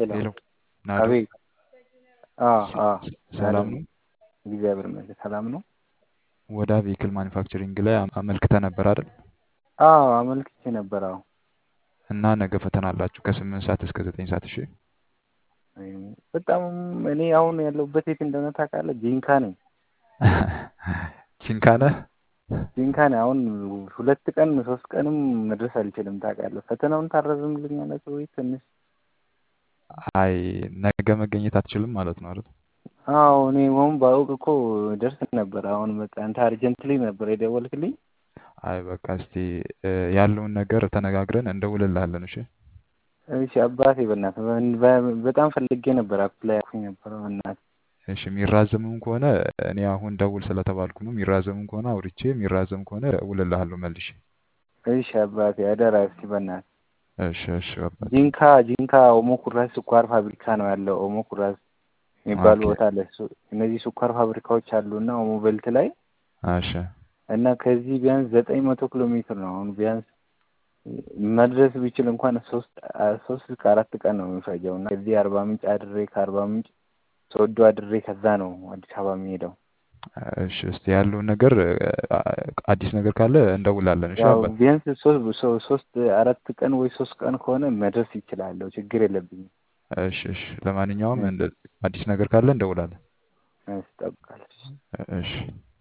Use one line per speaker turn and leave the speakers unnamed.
ሄሎ
ሄሎ ናዶ
አቤት። አዎ
ስ-
አዎ
ስ- ሰላም
ናዶ
ነው?
እግዚአብሔር ይመስገን ሰላም ነው።
ወደ ቬሂክል ማኒፋክቸሪንግ ላይ አም- አመልክተህ ነበር አይደል?
አዎ አመልክቼ ነበር። አዎ
እና ነገ ፈተና አላችሁ ከስምንት ሰዓት እስከ ዘጠኝ ሰዓት እሺ።
እም፣ በጣም እኔ አሁን ያለሁበት የት እንደሆነ ታውቃለህ? ጂንካ ነኝ።
ቺንካ ነህ?
ጂንካ ነኝ። አሁን ሁለት ቀን ሶስት ቀንም መድረስ አልችልም ታውቃለህ። ፈተናውን ታረዝምልኛለህ ወይ ትንሽ?
አይ ነገ መገኘት አትችልም ማለት ነው አይደል?
አዎ እኔ አሁን ባውቅ እኮ ደርስ ነበር። አሁን በቃ አንተ አርጀንትሊ ነበር የደወልክልኝ።
አይ በቃ እስቲ እ፣ ያለውን ነገር ተነጋግረን እንደውልልሃለን እሺ።
እሺ አባቴ በእናትህ በ- በ- በጣም ፈልጌ ነበር አፕላይ አልኩኝ ነበር በእናትህ።
እሺ የሚራዘምም ከሆነ እኔ አሁን ደውል ስለተባልኩ ነው። የሚራዘምም ከሆነ አውርቼ የሚራዘም ከሆነ እውልልሃለሁ መልሼ።
እሺ አባቴ አደራ እስኪ በእናትህ
እሺ እሺ አባቴ
ጂንካ ጂንካ ኦሞ ኩራዝ ስኳር ፋብሪካ ነው ያለው። ኦሞ ኩራዝ የሚባል
ኦኬ
ቦታ አለ። እሱ- እነዚህ ስኳር ፋብሪካዎች አሉና ኦሞ ቤልት ላይ
እሺ
እና ከዚህ ቢያንስ ዘጠኝ መቶ ኪሎ ሜትር ነው። አሁን ቢያንስ መድረስ ቢችል እንኳን ሶስት አ- ሶስት እስከ አራት ቀን ነው የሚፈጀው እና ከዚህ አርባ ምንጭ አድሬ ከአርባ ምንጭ ሶዶ አድሬ ከዛ ነው አዲስ አበባ የሚሄደው።
እሺ እስቲ ያለውን ነገር እ፣ አዲስ ነገር ካለ እንደውላለን። እሺ
ያው
አባቴ
ቢያንስ ሶስት ሶ- ሶስት አራት ቀን ወይ ሶስት ቀን ከሆነ መድረስ ይችላለሁ። ችግር የለብኝም።
እሺ እሺ ለማንኛውም
እሺ
እንደ አዲስ ነገር ካለ እንደውላለን።
እሺ፣ እጠብቃለሁ።
እሺ